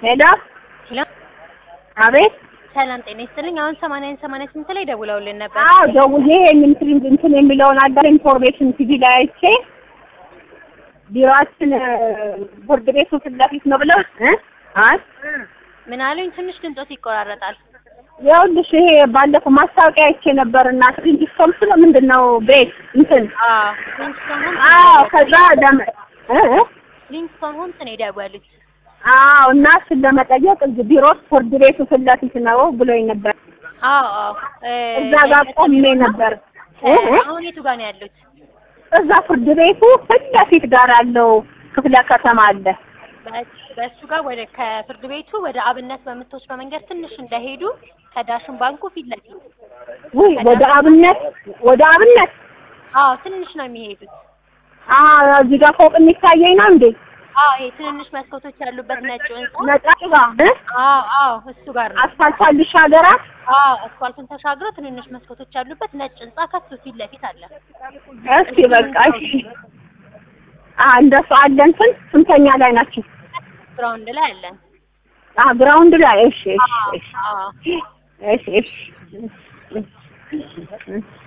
ሄሎ ሄሎ አቤት ሰላም ጤና ይስጥልኝ። አሁን ሰማንያን ሰማንያ ስምንት ላይ ደውለውልን ነበር። አዎ ደውዬ እንትን እንትን የሚለውን አዳር ኢንፎርሜሽን ቲቪ ላይ አይቼ ቢሮአችን ቦርድ ቤቱ ፊት ለፊት ነው ብለው እ አይ ምን አሉኝ? ትንሽ ድምጾት ይቆራረጣል። ይኸውልሽ ይሄ ባለፈው ማስታወቂያ አይቼ ነበር እና ትሪንጅስቶን ስለ ምንድን ነው ቤት እንትን አዎ ሊንክስቶን ሆምስ አዎ ከዛ ደም እ እ ሊንክስቶን ሆምስ ነው የደወሉት። አዎ እና እሱን ለመጠየቅ እዚህ ቢሮ ቦርድ ቤቱ ፊት ለፊት ነው ብሎኝ ነበር። አዎ አዎ እ እዛ ጋር ቆሜ ነበር እ እ አሁን የቱ ጋር ነው ያሉት? እዛ ፍርድ ቤቱ ፊት ለፊት ጋር ያለው ክፍለ ከተማ አለ። በ- በእሱ ጋር ወደ ከፍርድ ቤቱ ወደ አብነት በምትወስደው መንገድ ትንሽ እንደሄዱ ከዳሽን ባንኩ ፊት ለፊት ውይ ወደ አብነት ወደ አብነት አዎ ትንሽ ነው የሚሄዱት። አዎ እዚህ ጋር ፎቅ የሚታየኝ ነው እንዴ? አዎ ይሄ ትንንሽ መስኮቶች ያሉበት ነጭ ህንጻ ነጫጭ ጋር እ? አዎ አዎ እሱ ጋር ነው። አስፋልት አልሽ ሀገራት አዎ አስፋልቱን ተሻግሮ ትንንሽ መስኮቶች ያሉበት ነጭ ህንጻ ከሱ ፊት ለፊት አለ። እስኪ በቃ እሺ። አ እንደሱ አለ እንትን ስንተኛ ላይ ናችሁ? ግራውንድ ላይ አለን። አ ግራውንድ ላይ እሺ እሺ አዎ እሺ አዎ እሺ እሺ